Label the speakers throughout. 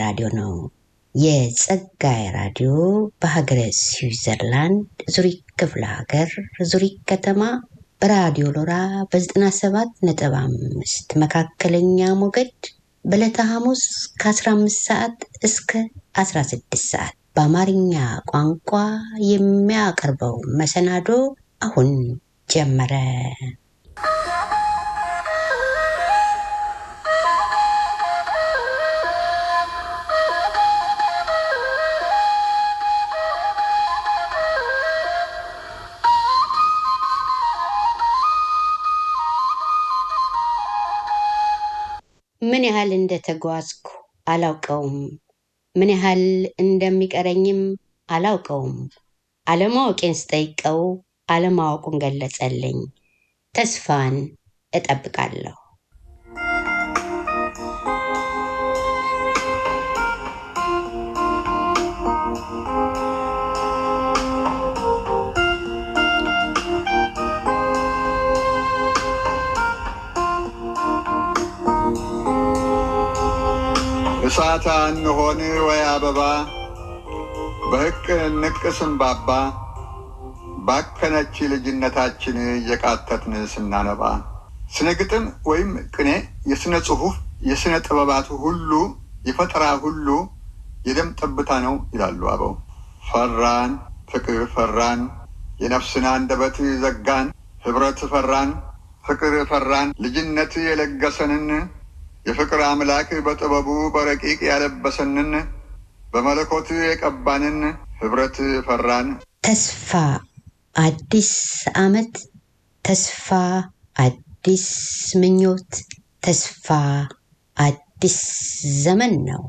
Speaker 1: ራዲዮ ነው። የጸጋዬ ራዲዮ በሀገረ ስዊዘርላንድ ዙሪክ ክፍለ ሀገር ዙሪክ ከተማ በራዲዮ ሎራ በ97 ነጥብ አምስት መካከለኛ ሞገድ በዕለተ ሐሙስ ከ15 ሰዓት እስከ 16 ሰዓት በአማርኛ ቋንቋ የሚያቀርበው መሰናዶ አሁን ጀመረ። ምን ያህል እንደተጓዝኩ አላውቀውም። ምን ያህል እንደሚቀረኝም አላውቀውም። አለማወቄን ስጠይቀው አለማወቁን ገለጸልኝ። ተስፋን እጠብቃለሁ።
Speaker 2: እሳት እንሆን ወይ አበባ በሕቅ ንቅ ስንባባ ባከነች ልጅነታችን እየቃተትን ስናነባ ስነ ግጥም ወይም ቅኔ የሥነ ጽሑፍ የሥነ ጥበባቱ ሁሉ የፈጠራ ሁሉ የደም ጠብታ ነው ይላሉ አበው። ፈራን ፍቅር ፈራን የነፍስን አንደበት ዘጋን ኅብረት ፈራን ፍቅር ፈራን ልጅነት የለገሰንን የፍቅር አምላክ በጥበቡ በረቂቅ ያለበሰንን በመለኮት የቀባንን ኅብረት ፈራን።
Speaker 1: ተስፋ አዲስ ዓመት፣ ተስፋ አዲስ ምኞት፣ ተስፋ አዲስ ዘመን ነው።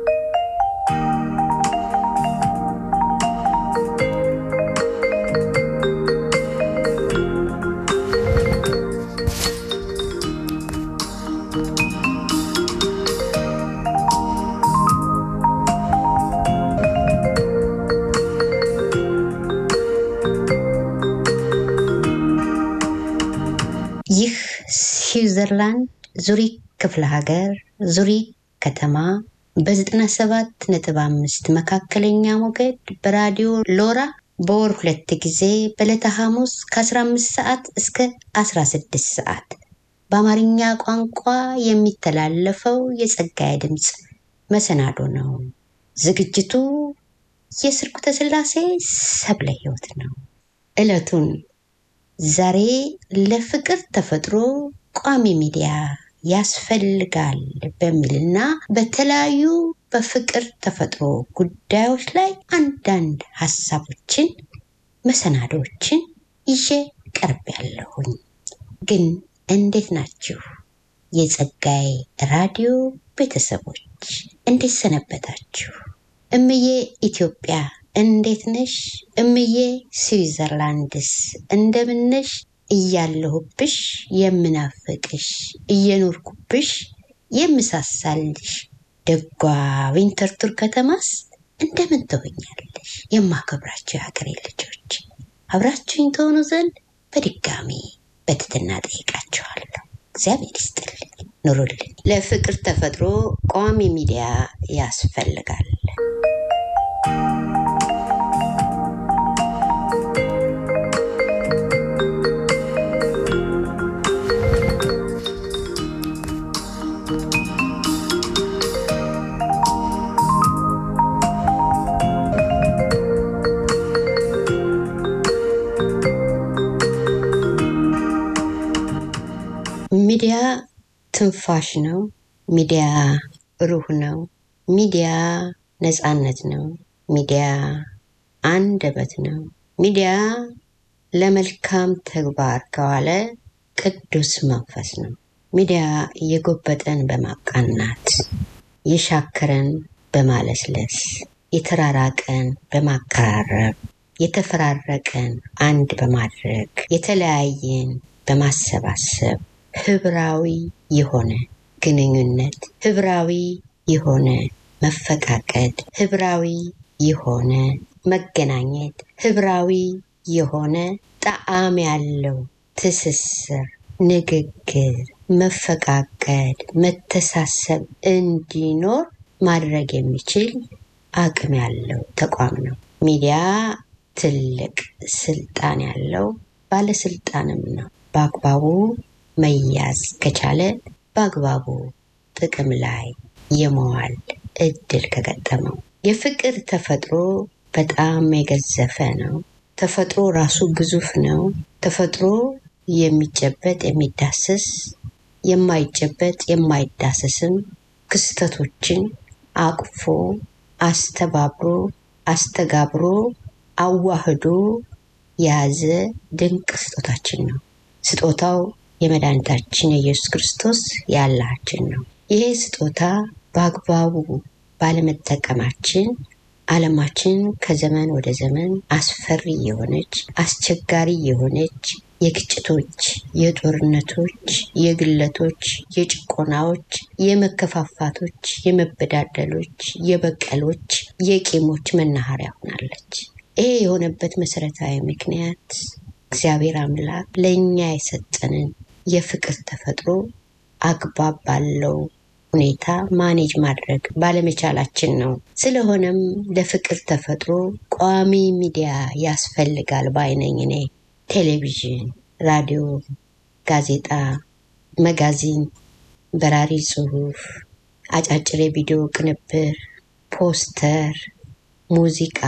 Speaker 1: ይህ ስዊዘርላንድ ዙሪክ ክፍለ ሀገር ዙሪክ ከተማ በ97 ነጥብ አምስት መካከለኛ ሞገድ በራዲዮ ሎራ በወር ሁለት ጊዜ በዕለተ ሐሙስ ከ15 ሰዓት እስከ 16 ሰዓት በአማርኛ ቋንቋ የሚተላለፈው የጸጋዬ ድምፅ መሰናዶ ነው። ዝግጅቱ የስርኩተ ሥላሴ ሰብለ ሕይወት ነው። ዕለቱን ዛሬ ለፍቅር ተፈጥሮ ቋሚ ሚዲያ ያስፈልጋል በሚልና በተለያዩ በፍቅር ተፈጥሮ ጉዳዮች ላይ አንዳንድ ሀሳቦችን፣ መሰናዶችን ይዤ ቀርብ ያለሁኝ። ግን እንዴት ናችሁ? የጸጋዬ ራዲዮ ቤተሰቦች እንዴት ሰነበታችሁ? እምዬ ኢትዮጵያ እንዴት ነሽ? እምዬ ስዊዘርላንድስ እንደምነሽ? እያለሁብሽ የምናፍቅሽ እየኖርኩብሽ የምሳሳልሽ ደጓ ዊንተርቱር ከተማስ እንደምን ትሆኛለሽ? የማከብራችሁ የሀገሬ ልጆች አብራችሁኝ ትሆኑ ዘንድ በድጋሚ በትትና ጠይቃችኋለሁ። እግዚአብሔር ይስጥልኝ፣ ኑሩልኝ። ለፍቅር ተፈጥሮ ቋሚ ሚዲያ ያስፈልጋል። ሚዲያ ትንፋሽ ነው። ሚዲያ ሩህ ነው። ሚዲያ ነፃነት ነው። ሚዲያ አንደበት ነው። ሚዲያ ለመልካም ተግባር ከዋለ ቅዱስ መንፈስ ነው። ሚዲያ የጎበጠን በማቃናት የሻከረን በማለስለስ የተራራቀን በማቀራረብ የተፈራረቀን አንድ በማድረግ የተለያየን በማሰባሰብ ህብራዊ የሆነ ግንኙነት፣ ህብራዊ የሆነ መፈቃቀድ፣ ህብራዊ የሆነ መገናኘት፣ ህብራዊ የሆነ ጣዕም ያለው ትስስር፣ ንግግር፣ መፈቃቀድ፣ መተሳሰብ እንዲኖር ማድረግ የሚችል አቅም ያለው ተቋም ነው። ሚዲያ ትልቅ ስልጣን ያለው ባለስልጣንም ነው። በአግባቡ መያዝ ከቻለ በአግባቡ ጥቅም ላይ የመዋል እድል ከገጠመው የፍቅር ተፈጥሮ በጣም የገዘፈ ነው። ተፈጥሮ ራሱ ግዙፍ ነው። ተፈጥሮ የሚጨበጥ የሚዳሰስ የማይጨበጥ የማይዳሰስም ክስተቶችን አቅፎ አስተባብሮ አስተጋብሮ አዋህዶ የያዘ ድንቅ ስጦታችን ነው። ስጦታው የመድኃኒታችን የኢየሱስ ክርስቶስ ያላችን ነው። ይሄ ስጦታ በአግባቡ ባለመጠቀማችን ዓለማችን ከዘመን ወደ ዘመን አስፈሪ የሆነች አስቸጋሪ የሆነች የግጭቶች፣ የጦርነቶች፣ የግለቶች፣ የጭቆናዎች፣ የመከፋፋቶች፣ የመበዳደሎች፣ የበቀሎች፣ የቂሞች መናኸሪያ ሆናለች። ይሄ የሆነበት መሰረታዊ ምክንያት እግዚአብሔር አምላክ ለእኛ የሰጠንን የፍቅር ተፈጥሮ አግባብ ባለው ሁኔታ ማኔጅ ማድረግ ባለመቻላችን ነው። ስለሆነም ለፍቅር ተፈጥሮ ቋሚ ሚዲያ ያስፈልጋል ባይነኝ እኔ ቴሌቪዥን፣ ራዲዮ፣ ጋዜጣ፣ መጋዚን፣ በራሪ ጽሁፍ፣ አጫጭር የቪዲዮ ቅንብር፣ ፖስተር፣ ሙዚቃ፣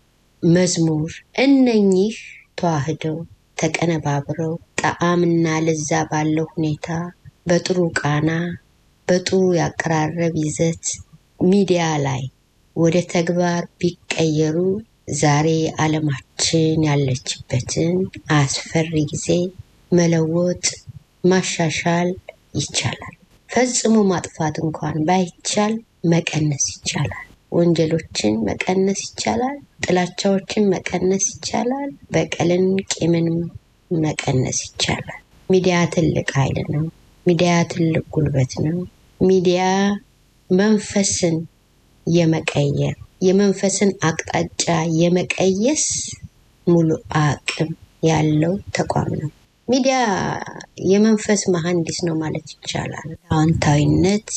Speaker 1: መዝሙር እነኚህ ተዋህደው ተቀነባብረው ጣዕምና ለዛ ባለው ሁኔታ በጥሩ ቃና በጥሩ ያቀራረብ ይዘት ሚዲያ ላይ ወደ ተግባር ቢቀየሩ ዛሬ ዓለማችን ያለችበትን አስፈሪ ጊዜ መለወጥ ማሻሻል ይቻላል። ፈጽሞ ማጥፋት እንኳን ባይቻል መቀነስ ይቻላል። ወንጀሎችን መቀነስ ይቻላል። ጥላቻዎችን መቀነስ ይቻላል። በቀልን፣ ቂምን መቀነስ ይቻላል። ሚዲያ ትልቅ ኃይል ነው። ሚዲያ ትልቅ ጉልበት ነው። ሚዲያ መንፈስን የመቀየር የመንፈስን አቅጣጫ የመቀየስ ሙሉ አቅም ያለው ተቋም ነው። ሚዲያ የመንፈስ መሐንዲስ ነው ማለት ይቻላል። አዎንታዊነት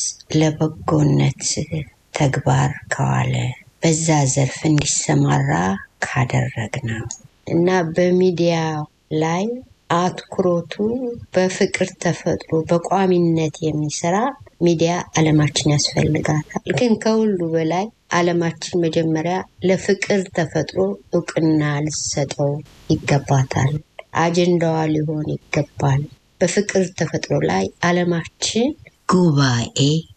Speaker 1: ለበጎነት ተግባር ከዋለ በዛ ዘርፍ እንዲሰማራ ካደረግ ነው እና በሚዲያ ላይ አትኩሮቱ በፍቅር ተፈጥሮ በቋሚነት የሚሰራ ሚዲያ ዓለማችን ያስፈልጋታል። ግን ከሁሉ በላይ ዓለማችን መጀመሪያ ለፍቅር ተፈጥሮ እውቅና ልሰጠው ይገባታል። አጀንዳዋ ሊሆን ይገባል። በፍቅር ተፈጥሮ ላይ ዓለማችን ጉባኤ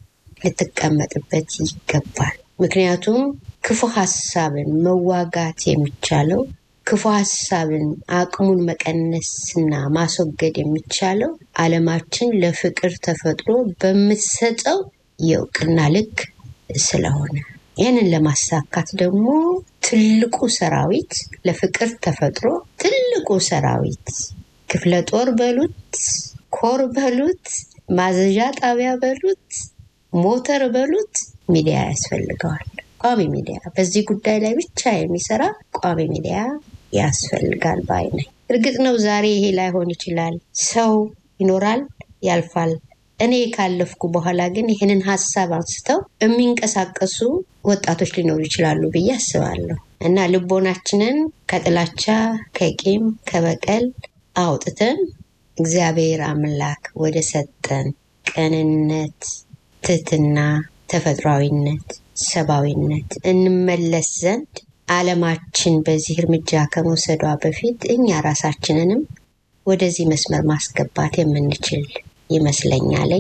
Speaker 1: ልትቀመጥበት ይገባል። ምክንያቱም ክፉ ሀሳብን መዋጋት የሚቻለው ክፉ ሀሳብን አቅሙን መቀነስና ማስወገድ የሚቻለው ዓለማችን ለፍቅር ተፈጥሮ በምትሰጠው የእውቅና ልክ ስለሆነ ይህንን ለማሳካት ደግሞ ትልቁ ሰራዊት ለፍቅር ተፈጥሮ ትልቁ ሰራዊት ክፍለ ጦር በሉት፣ ኮር በሉት፣ ማዘዣ ጣቢያ በሉት፣ ሞተር በሉት ሚዲያ ያስፈልገዋል። ቋሚ ሚዲያ በዚህ ጉዳይ ላይ ብቻ የሚሰራ ቋሚ ሚዲያ ያስፈልጋል ባይ ነኝ። እርግጥ ነው ዛሬ ይሄ ላይሆን ይችላል። ሰው ይኖራል፣ ያልፋል። እኔ ካለፍኩ በኋላ ግን ይህንን ሀሳብ አንስተው የሚንቀሳቀሱ ወጣቶች ሊኖሩ ይችላሉ ብዬ አስባለሁ እና ልቦናችንን ከጥላቻ ከቂም ከበቀል አውጥተን እግዚአብሔር አምላክ ወደ ሰጠን ቅንነት፣ ትህትና፣ ተፈጥሯዊነት፣ ሰብአዊነት እንመለስ ዘንድ ዓለማችን በዚህ እርምጃ ከመውሰዷ በፊት እኛ ራሳችንንም ወደዚህ መስመር ማስገባት የምንችል ይመስለኛለኝ።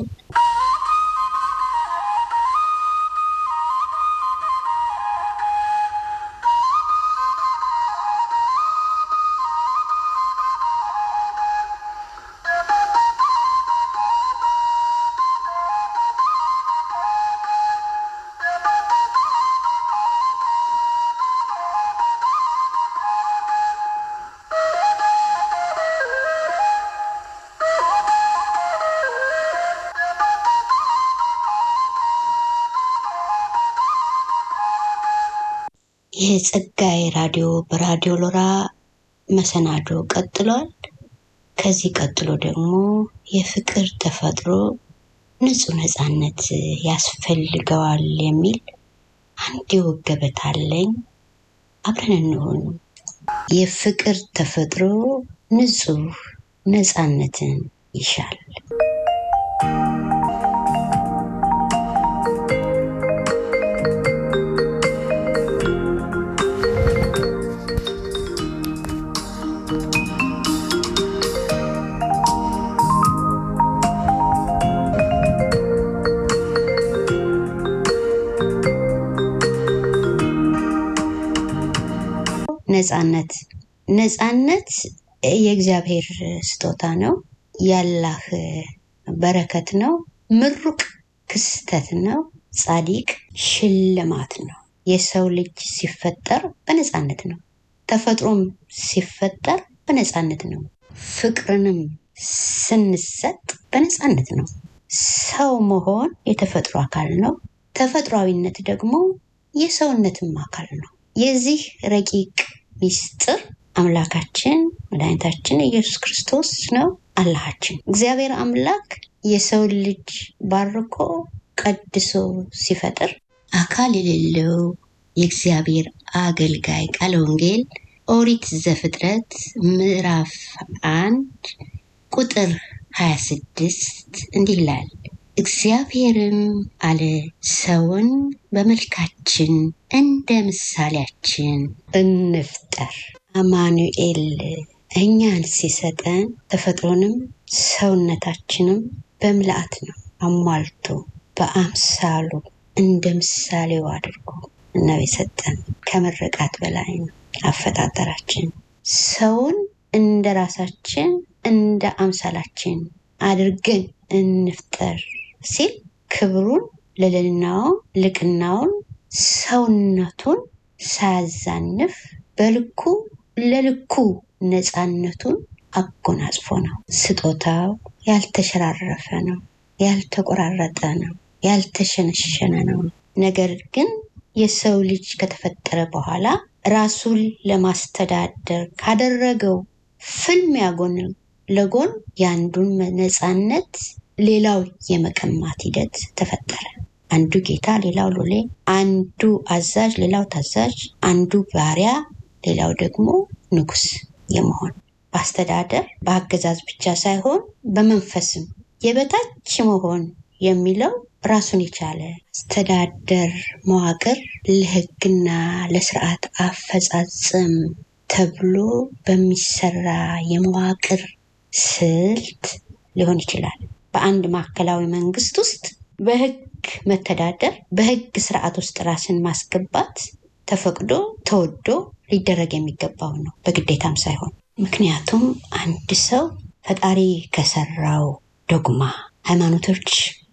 Speaker 1: የጸጋዬ ራዲዮ በራዲዮ ሎራ መሰናዶ ቀጥሏል። ከዚህ ቀጥሎ ደግሞ የፍቅር ተፈጥሮ ንጹህ ነፃነት ያስፈልገዋል የሚል አንድ የወግ ገበታ አለኝ። አብረን እንሆን። የፍቅር ተፈጥሮ ንጹህ ነፃነትን ይሻል። ነፃነት ነፃነት የእግዚአብሔር ስጦታ ነው። ያላህ በረከት ነው። ምሩቅ ክስተት ነው። ጻዲቅ ሽልማት ነው። የሰው ልጅ ሲፈጠር በነፃነት ነው። ተፈጥሮም ሲፈጠር በነፃነት ነው። ፍቅርንም ስንሰጥ በነፃነት ነው። ሰው መሆን የተፈጥሮ አካል ነው። ተፈጥሯዊነት ደግሞ የሰውነትም አካል ነው። የዚህ ረቂቅ ሚስጥር አምላካችን መድኃኒታችን ኢየሱስ ክርስቶስ ነው። አላሃችን እግዚአብሔር አምላክ የሰው ልጅ ባርኮ ቀድሶ ሲፈጥር አካል የሌለው የእግዚአብሔር አገልጋይ ቃለ ወንጌል ኦሪት ዘፍጥረት ምዕራፍ አንድ ቁጥር 26 እንዲህ ይላል። እግዚአብሔርም አለ ሰውን በመልካችን እንደ ምሳሌያችን እንፍጠር። አማኑኤል እኛን ሲሰጠን ተፈጥሮንም ሰውነታችንም በምልአት ነው አሟልቶ በአምሳሉ እንደ ምሳሌው አድርጎ ነው የሰጠን። ከምርቃት በላይ ነው አፈጣጠራችን። ሰውን እንደ ራሳችን እንደ አምሳላችን አድርገን እንፍጠር ሲል ክብሩን፣ ልዕልናውን፣ ልቅናውን፣ ሰውነቱን ሳያዛንፍ በልኩ ለልኩ ነፃነቱን አጎናጽፎ ነው። ስጦታው ያልተሸራረፈ ነው፣ ያልተቆራረጠ ነው፣ ያልተሸነሸነ ነው። ነገር ግን የሰው ልጅ ከተፈጠረ በኋላ ራሱን ለማስተዳደር ካደረገው ፍልሚያ ጎን ለጎን የአንዱን ነፃነት ሌላው የመቀማት ሂደት ተፈጠረ። አንዱ ጌታ፣ ሌላው ሎሌ፣ አንዱ አዛዥ፣ ሌላው ታዛዥ፣ አንዱ ባሪያ፣ ሌላው ደግሞ ንጉስ የመሆን በአስተዳደር በአገዛዝ ብቻ ሳይሆን በመንፈስም የበታች መሆን የሚለው ራሱን የቻለ አስተዳደር መዋቅር ለሕግና ለስርዓት አፈጻጸም ተብሎ በሚሰራ የመዋቅር ስልት ሊሆን ይችላል። በአንድ ማዕከላዊ መንግስት ውስጥ በህግ መተዳደር፣ በህግ ስርዓት ውስጥ ራስን ማስገባት ተፈቅዶ ተወዶ ሊደረግ የሚገባው ነው፣ በግዴታም ሳይሆን። ምክንያቱም አንድ ሰው ፈጣሪ ከሰራው ዶግማ ሃይማኖቶች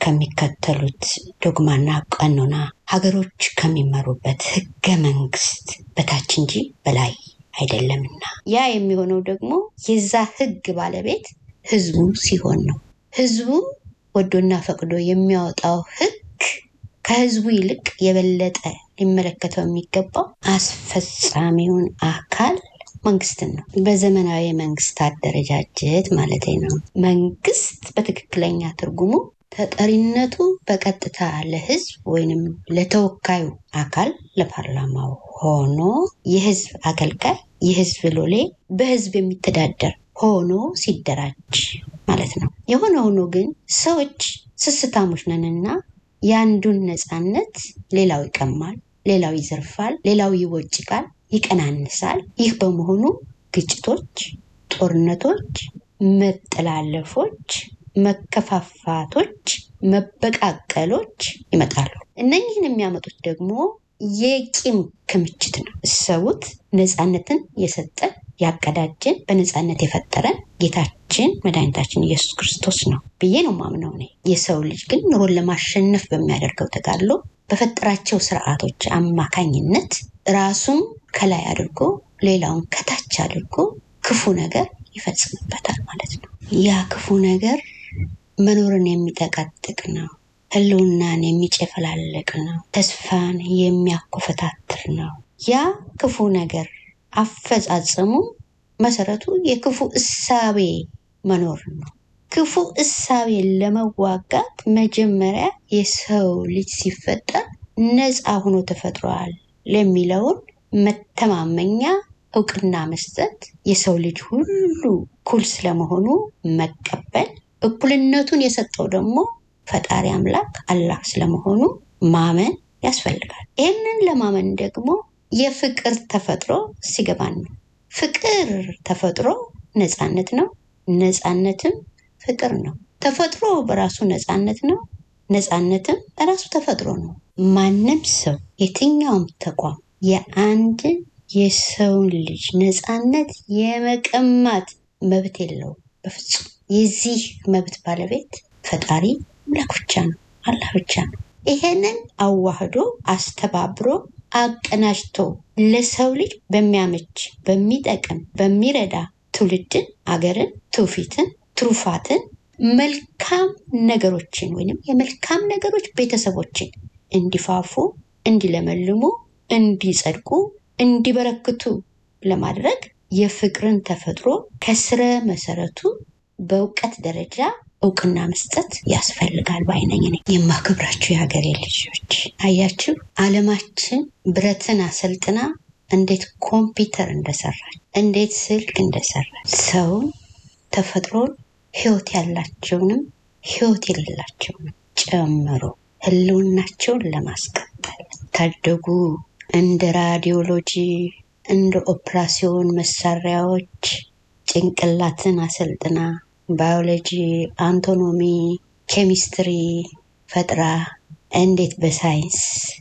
Speaker 1: ከሚከተሉት ዶግማና ቀኖና ሀገሮች ከሚመሩበት ህገ መንግስት በታች እንጂ በላይ አይደለምና ያ የሚሆነው ደግሞ የዛ ህግ ባለቤት ህዝቡ ሲሆን ነው። ህዝቡ ወዶና ፈቅዶ የሚያወጣው ህግ ከህዝቡ ይልቅ የበለጠ ሊመለከተው የሚገባው አስፈጻሚውን አካል መንግስትን ነው። በዘመናዊ የመንግስት አደረጃጀት ማለት ነው። መንግስት በትክክለኛ ትርጉሙ ተጠሪነቱ በቀጥታ ለህዝብ ወይንም ለተወካዩ አካል ለፓርላማው ሆኖ የህዝብ አገልጋይ፣ የህዝብ ሎሌ፣ በህዝብ የሚተዳደር ሆኖ ሲደራጅ ማለት ነው። የሆነ ሆኖ ግን ሰዎች ስስታሞች ነንና የአንዱን ነፃነት ሌላው ይቀማል፣ ሌላው ይዘርፋል፣ ሌላው ይቦጭቃል፣ ይቀናንሳል። ይህ በመሆኑ ግጭቶች፣ ጦርነቶች፣ መጠላለፎች፣ መከፋፋቶች፣ መበቃቀሎች ይመጣሉ። እነኝህን የሚያመጡት ደግሞ የቂም ክምችት ነው። እሰቡት። ነፃነትን የሰጠን ያቀዳጀን በነፃነት የፈጠረን ጌታችን መድኃኒታችን ኢየሱስ ክርስቶስ ነው ብዬ ነው ማምነው እኔ። የሰው ልጅ ግን ኑሮን ለማሸነፍ በሚያደርገው ተጋድሎ በፈጠራቸው ስርዓቶች አማካኝነት ራሱን ከላይ አድርጎ ሌላውን ከታች አድርጎ ክፉ ነገር ይፈጽምበታል ማለት ነው። ያ ክፉ ነገር መኖርን የሚጠቀጥቅ ነው። ህልውናን የሚጨፈላለቅ ነው። ተስፋን የሚያኮፈታትር ነው። ያ ክፉ ነገር አፈጻጸሙ መሰረቱ የክፉ እሳቤ መኖር ነው። ክፉ እሳቤን ለመዋጋት መጀመሪያ የሰው ልጅ ሲፈጠር ነፃ ሆኖ ተፈጥሯል ለሚለውን መተማመኛ እውቅና መስጠት፣ የሰው ልጅ ሁሉ እኩል ስለመሆኑ መቀበል፣ እኩልነቱን የሰጠው ደግሞ ፈጣሪ አምላክ አላህ ስለመሆኑ ማመን ያስፈልጋል። ይህንን ለማመን ደግሞ የፍቅር ተፈጥሮ ሲገባን ነው። ፍቅር ተፈጥሮ ነፃነት ነው። ነፃነትም ፍቅር ነው። ተፈጥሮ በራሱ ነፃነት ነው። ነፃነትም በራሱ ተፈጥሮ ነው። ማንም ሰው የትኛውም ተቋም የአንድ የሰውን ልጅ ነፃነት የመቀማት መብት የለውም በፍጹም። የዚህ መብት ባለቤት ፈጣሪ አምላክ ብቻ ነው፣ አላህ ብቻ ነው። ይሄንን አዋህዶ አስተባብሮ አቀናጅቶ ለሰው ልጅ በሚያመች በሚጠቅም በሚረዳ ትውልድን፣ አገርን፣ ትውፊትን፣ ትሩፋትን መልካም ነገሮችን ወይም የመልካም ነገሮች ቤተሰቦችን እንዲፋፉ፣ እንዲለመልሙ፣ እንዲጸድቁ፣ እንዲበረክቱ ለማድረግ የፍቅርን ተፈጥሮ ከስረ መሰረቱ በእውቀት ደረጃ እውቅና መስጠት ያስፈልጋል ባይነኝ ነኝ። የማከብራችሁ የሀገሬ ልጆች አያችሁ፣ ዓለማችን ብረትን አሰልጥና እንዴት ኮምፒውተር እንደሰራች እንዴት ስልክ እንደሰራች ሰውን ተፈጥሮን ህይወት ያላቸውንም ህይወት የሌላቸውንም ጨምሮ ህልውናቸውን ለማስቀጠል ታደጉ እንደ ራዲዮሎጂ እንደ ኦፕራሲዮን መሳሪያዎች ጭንቅላትን አሰልጥና ባዮሎጂ፣ አንቶኖሚ፣ ኬሚስትሪ ፈጥራ እንዴት በሳይንስ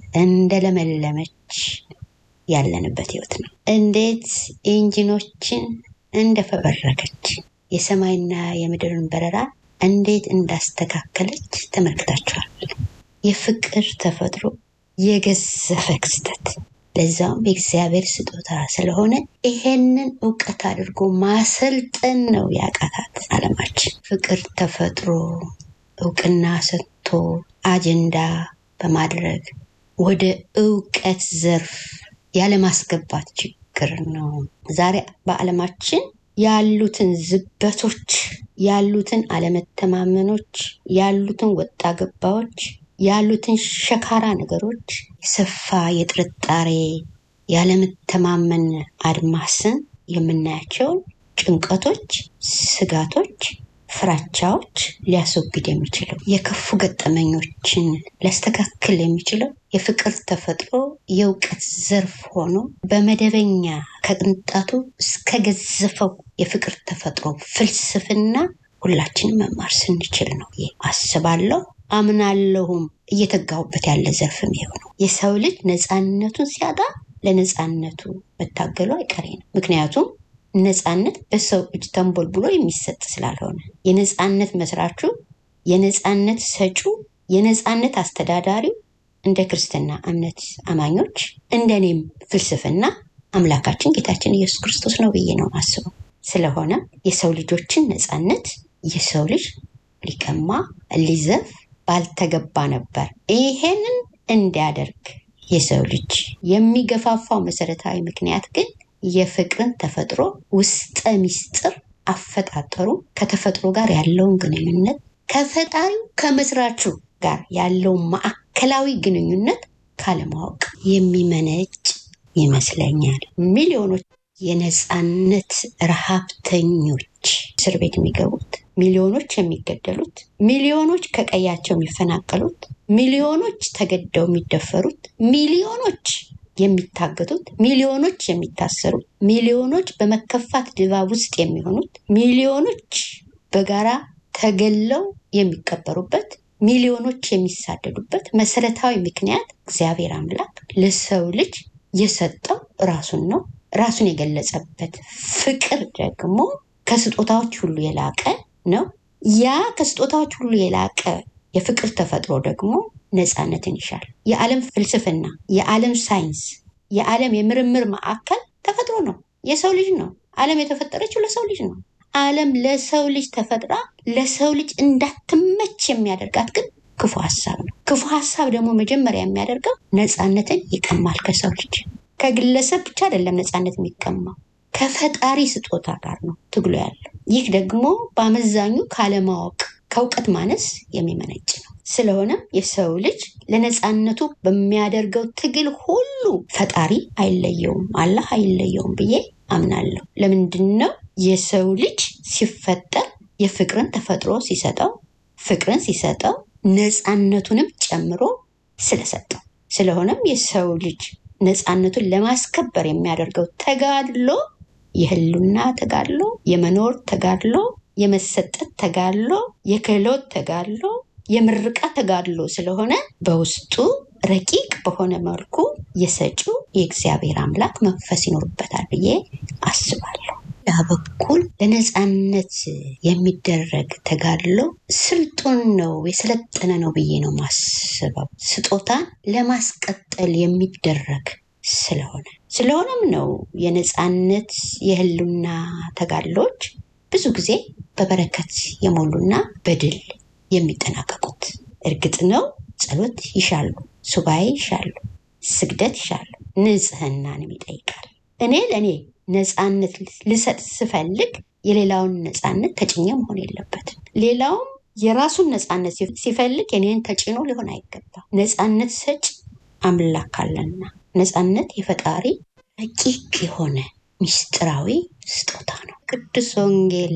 Speaker 1: እንደለመለመች ያለንበት ህይወት ነው። እንዴት ኢንጂኖችን እንደፈበረከች የሰማይና የምድርን በረራ እንዴት እንዳስተካከለች ተመልክታችኋል። የፍቅር ተፈጥሮ የገዘፈ ክስተት ለዛውም የእግዚአብሔር ስጦታ ስለሆነ ይሄንን እውቀት አድርጎ ማሰልጠን ነው ያቃታት ዓለማችን። ፍቅር ተፈጥሮ እውቅና ሰጥቶ አጀንዳ በማድረግ ወደ እውቀት ዘርፍ ያለማስገባት ችግር ነው። ዛሬ በዓለማችን ያሉትን ዝበቶች፣ ያሉትን አለመተማመኖች፣ ያሉትን ወጣ ገባዎች ያሉትን ሸካራ ነገሮች የሰፋ የጥርጣሬ ያለመተማመን አድማስን የምናያቸውን ጭንቀቶች፣ ስጋቶች፣ ፍራቻዎች ሊያስወግድ የሚችለው የከፉ ገጠመኞችን ሊያስተካክል የሚችለው የፍቅር ተፈጥሮ የእውቀት ዘርፍ ሆኖ በመደበኛ ከቅንጣቱ እስከ ገዘፈው የፍቅር ተፈጥሮ ፍልስፍና ሁላችንም መማር ስንችል ነው አስባለሁ። አምናለሁም እየተጋሁበት ያለ ዘርፍም ይኸው ነው። የሰው ልጅ ነፃነቱን ሲያጣ ለነፃነቱ መታገሉ አይቀሬ ነው። ምክንያቱም ነፃነት በሰው እጅ ተንቦልብሎ የሚሰጥ ስላልሆነ የነፃነት መስራቹ፣ የነፃነት ሰጩ፣ የነፃነት አስተዳዳሪው እንደ ክርስትና እምነት አማኞች እንደ እኔም ፍልስፍና አምላካችን ጌታችን ኢየሱስ ክርስቶስ ነው ብዬ ነው ማስበው። ስለሆነ የሰው ልጆችን ነፃነት የሰው ልጅ ሊቀማ ሊዘፍ ባልተገባ ነበር። ይሄንን እንዲያደርግ የሰው ልጅ የሚገፋፋው መሰረታዊ ምክንያት ግን የፍቅርን ተፈጥሮ ውስጠ ሚስጥር አፈጣጠሩ ከተፈጥሮ ጋር ያለውን ግንኙነት ከፈጣሪው ከመስራቹ ጋር ያለውን ማዕከላዊ ግንኙነት ካለማወቅ የሚመነጭ ይመስለኛል። ሚሊዮኖች የነፃነት ረሃብተኞች እስር ቤት የሚገቡት ሚሊዮኖች የሚገደሉት፣ ሚሊዮኖች ከቀያቸው የሚፈናቀሉት፣ ሚሊዮኖች ተገደው የሚደፈሩት፣ ሚሊዮኖች የሚታገቱት፣ ሚሊዮኖች የሚታሰሩት፣ ሚሊዮኖች በመከፋት ድባብ ውስጥ የሚሆኑት፣ ሚሊዮኖች በጋራ ተገለው የሚቀበሩበት፣ ሚሊዮኖች የሚሳደዱበት መሰረታዊ ምክንያት እግዚአብሔር አምላክ ለሰው ልጅ የሰጠው ራሱን ነው። ራሱን የገለጸበት ፍቅር ደግሞ ከስጦታዎች ሁሉ የላቀ ነው። ያ ከስጦታዎች ሁሉ የላቀ የፍቅር ተፈጥሮ ደግሞ ነፃነትን ይሻል። የዓለም ፍልስፍና፣ የዓለም ሳይንስ፣ የዓለም የምርምር ማዕከል ተፈጥሮ ነው። የሰው ልጅ ነው። ዓለም የተፈጠረችው ለሰው ልጅ ነው። ዓለም ለሰው ልጅ ተፈጥራ ለሰው ልጅ እንዳትመች የሚያደርጋት ግን ክፉ ሀሳብ ነው። ክፉ ሀሳብ ደግሞ መጀመሪያ የሚያደርገው ነፃነትን ይቀማል ከሰው ልጅ። ከግለሰብ ብቻ አይደለም ነፃነት የሚቀማው ከፈጣሪ ስጦታ ጋር ነው ትግሎ ያለው። ይህ ደግሞ በአመዛኙ ካለማወቅ ከእውቀት ማነስ የሚመነጭ ነው። ስለሆነም የሰው ልጅ ለነፃነቱ በሚያደርገው ትግል ሁሉ ፈጣሪ አይለየውም፣ አላህ አይለየውም ብዬ አምናለሁ። ለምንድን ነው የሰው ልጅ ሲፈጠር የፍቅርን ተፈጥሮ ሲሰጠው ፍቅርን ሲሰጠው ነፃነቱንም ጨምሮ ስለሰጠው። ስለሆነም የሰው ልጅ ነፃነቱን ለማስከበር የሚያደርገው ተጋድሎ የህሉና ተጋድሎ፣ የመኖር ተጋድሎ፣ የመሰጠት ተጋድሎ፣ የክህሎት ተጋድሎ፣ የምርቃት ተጋድሎ ስለሆነ በውስጡ ረቂቅ በሆነ መልኩ የሰጪው የእግዚአብሔር አምላክ መንፈስ ይኖርበታል ብዬ አስባለሁ። ያ በኩል ለነፃነት የሚደረግ ተጋድሎ ስልጡን ነው የሰለጠነ ነው ብዬ ነው ማስበው። ስጦታን ለማስቀጠል የሚደረግ ስለሆነ ስለሆነም ነው የነፃነት የህሉና ተጋድሎች ብዙ ጊዜ በበረከት የሞሉና በድል የሚጠናቀቁት። እርግጥ ነው ጸሎት ይሻሉ፣ ሱባኤ ይሻሉ፣ ስግደት ይሻሉ፣ ንጽህናንም ይጠይቃል። እኔ ለእኔ ነፃነት ልሰጥ ስፈልግ የሌላውን ነፃነት ተጭኜ መሆን የለበትም። ሌላውም የራሱን ነፃነት ሲፈልግ የኔን ተጭኖ ሊሆን አይገባም። ነፃነት ሰጭ አምላክ አለና ነፃነት የፈጣሪ ረቂቅ የሆነ ምስጢራዊ ስጦታ ነው። ቅዱስ ወንጌል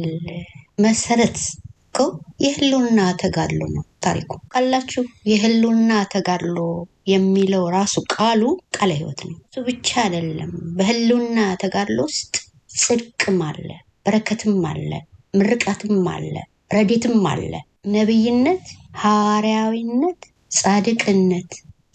Speaker 1: መሰረት እኮ የህልውና ተጋድሎ ነው ታሪኩ። ቃላችሁ የህልውና ተጋድሎ የሚለው ራሱ ቃሉ ቃለ ሕይወት ነው። እሱ ብቻ አይደለም። በህልውና ተጋድሎ ውስጥ ጽድቅም አለ፣ በረከትም አለ፣ ምርቃትም አለ፣ ረዴትም አለ። ነቢይነት፣ ሐዋርያዊነት፣ ጻድቅነት፣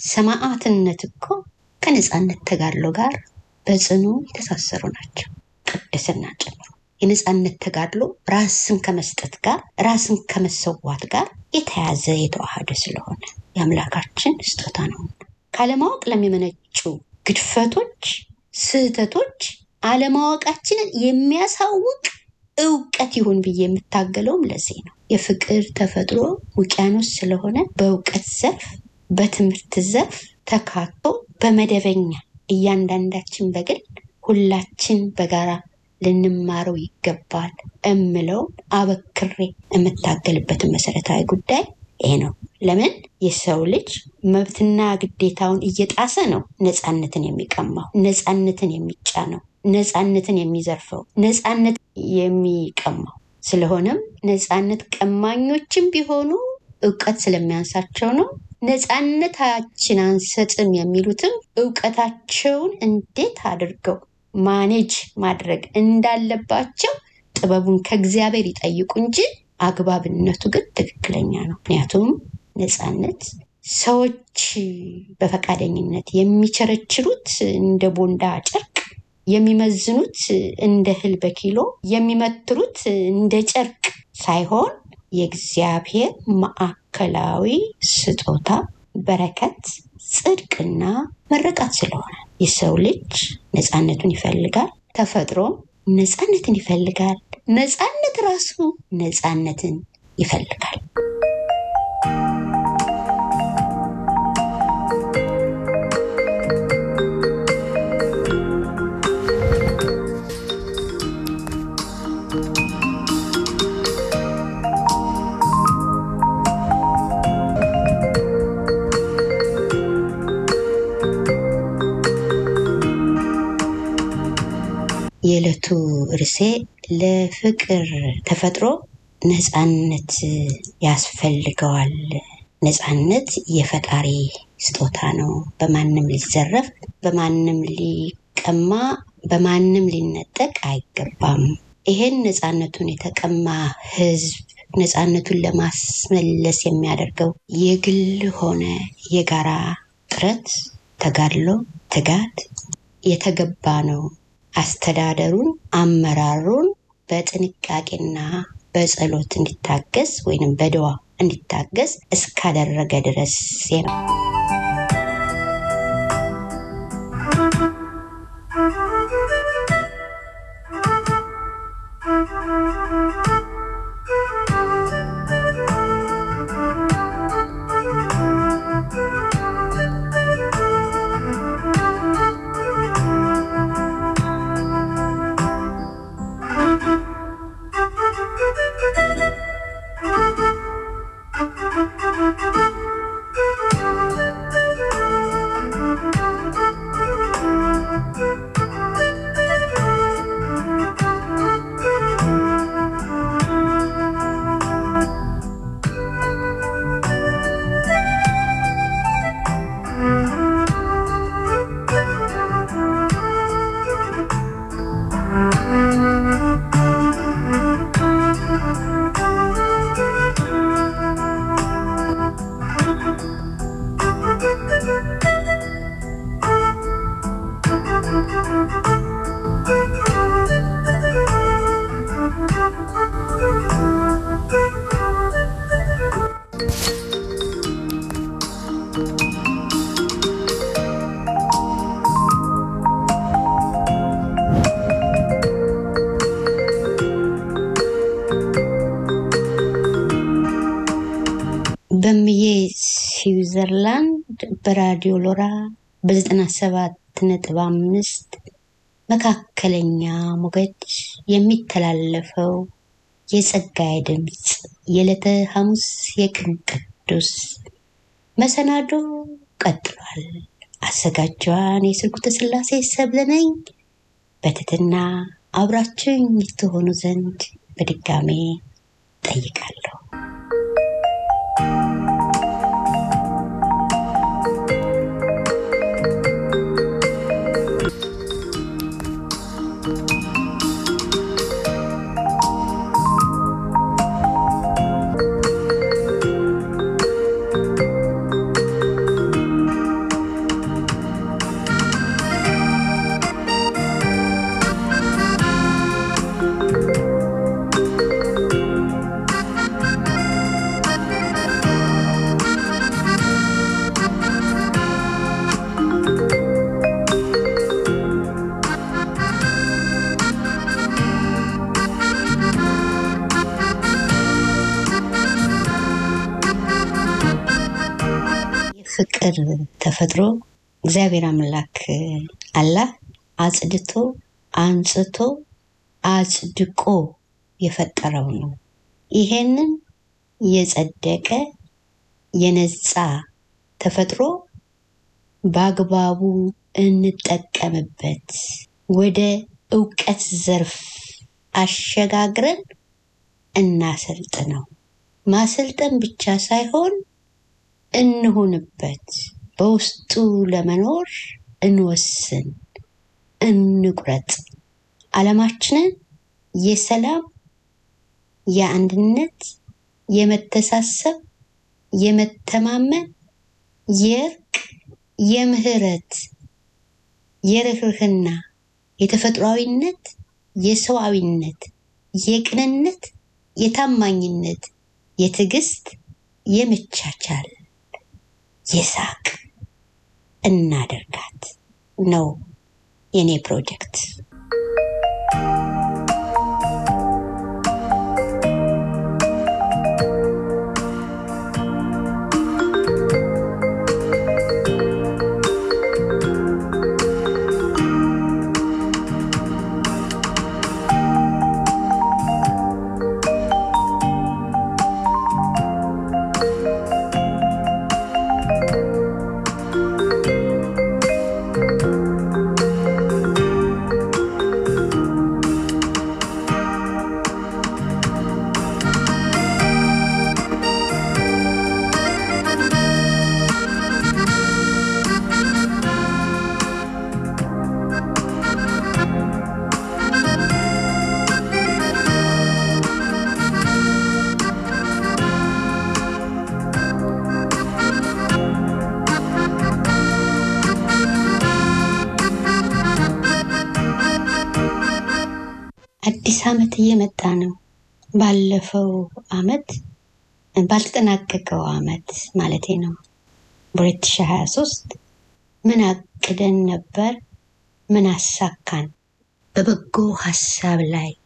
Speaker 1: ሰማዕትነት እኮ ከነፃነት ተጋድሎ ጋር በጽኑ የተሳሰሩ ናቸው። ቅድስና ጨምሮ የነፃነት ተጋድሎ ራስን ከመስጠት ጋር ራስን ከመሰዋት ጋር የተያዘ የተዋሃደ ስለሆነ የአምላካችን ስጦታ ነው። ካለማወቅ ለሚመነጩ ግድፈቶች፣ ስህተቶች አለማወቃችንን የሚያሳውቅ እውቀት ይሁን ብዬ የምታገለውም ለዚህ ነው። የፍቅር ተፈጥሮ ውቅያኖስ ስለሆነ በእውቀት ዘርፍ በትምህርት ዘርፍ ተካቶ በመደበኛ እያንዳንዳችን በግል ሁላችን በጋራ ልንማረው ይገባል እምለው አበክሬ የምታገልበትን መሰረታዊ ጉዳይ ይሄ ነው። ለምን የሰው ልጅ መብትና ግዴታውን እየጣሰ ነው ነፃነትን የሚቀማው፣ ነፃነትን የሚጫነው፣ ነፃነትን የሚዘርፈው፣ ነፃነት የሚቀማው። ስለሆነም ነፃነት ቀማኞችም ቢሆኑ እውቀት ስለሚያንሳቸው ነው። ነፃነታችን አንሰጥም የሚሉትም እውቀታቸውን እንዴት አድርገው ማኔጅ ማድረግ እንዳለባቸው ጥበቡን ከእግዚአብሔር ይጠይቁ እንጂ አግባብነቱ ግን ትክክለኛ ነው። ምክንያቱም ነፃነት ሰዎች በፈቃደኝነት የሚቸረችሩት እንደ ቦንዳ ጨርቅ፣ የሚመዝኑት እንደ እህል በኪሎ፣ የሚመትሩት እንደ ጨርቅ ሳይሆን የእግዚአብሔር ማዕከላዊ ስጦታ በረከት፣ ጽድቅና መረቃት ስለሆነ የሰው ልጅ ነፃነቱን ይፈልጋል። ተፈጥሮም ነፃነትን ይፈልጋል። ነፃነት ራሱ ነፃነትን ይፈልጋል። የዕለቱ ርዕሴ ለፍቅር ተፈጥሮ ነፃነት ያስፈልገዋል። ነፃነት የፈጣሪ ስጦታ ነው። በማንም ሊዘረፍ፣ በማንም ሊቀማ፣ በማንም ሊነጠቅ አይገባም። ይሄን ነፃነቱን የተቀማ ሕዝብ ነፃነቱን ለማስመለስ የሚያደርገው የግል ሆነ የጋራ ጥረት፣ ተጋድሎ፣ ትጋት የተገባ ነው። አስተዳደሩን አመራሩን በጥንቃቄና በጸሎት እንዲታገዝ ወይንም በድዋ እንዲታገዝ እስካደረገ ድረስ ነው። ስዊዘርላንድ በራዲዮ ሎራ በዘጠና ሰባት ነጥብ አምስት መካከለኛ ሞገድ የሚተላለፈው የጸጋዬ ድምፅ የዕለተ ሐሙስ የቅን ቅዱስ መሰናዶ ቀጥሏል። አዘጋጇን የስርጉተ ስላሴ ሰብለ ነኝ። በትህትና አብራችኝ ትሆኑ ዘንድ በድጋሜ ጠይቃለሁ። ፍቅር ተፈጥሮ እግዚአብሔር አምላክ አላህ አጽድቶ አንጽቶ አጽድቆ የፈጠረው ነው። ይሄንን የጸደቀ የነጻ ተፈጥሮ በአግባቡ እንጠቀምበት፣ ወደ እውቀት ዘርፍ አሸጋግረን እናሰልጥነው። ማሰልጠን ብቻ ሳይሆን እንሁንበት። በውስጡ ለመኖር እንወስን፣ እንቁረጥ። ዓለማችንን የሰላም፣ የአንድነት፣ የመተሳሰብ፣ የመተማመን፣ የእርቅ፣ የምህረት፣ የርህርህና፣ የተፈጥሯዊነት፣ የሰዋዊነት፣ የቅንነት፣ የታማኝነት፣ የትዕግስት፣ የመቻቻል የሳቅ እናደርጋት ነው የኔ ፕሮጀክት። አዲስ ዓመት እየመጣ ነው። ባለፈው ዓመት ባልተጠናቀቀው ዓመት ማለቴ ነው በ2023 ምን አቅደን ነበር? ምን አሳካን? በበጎ ሀሳብ ላይ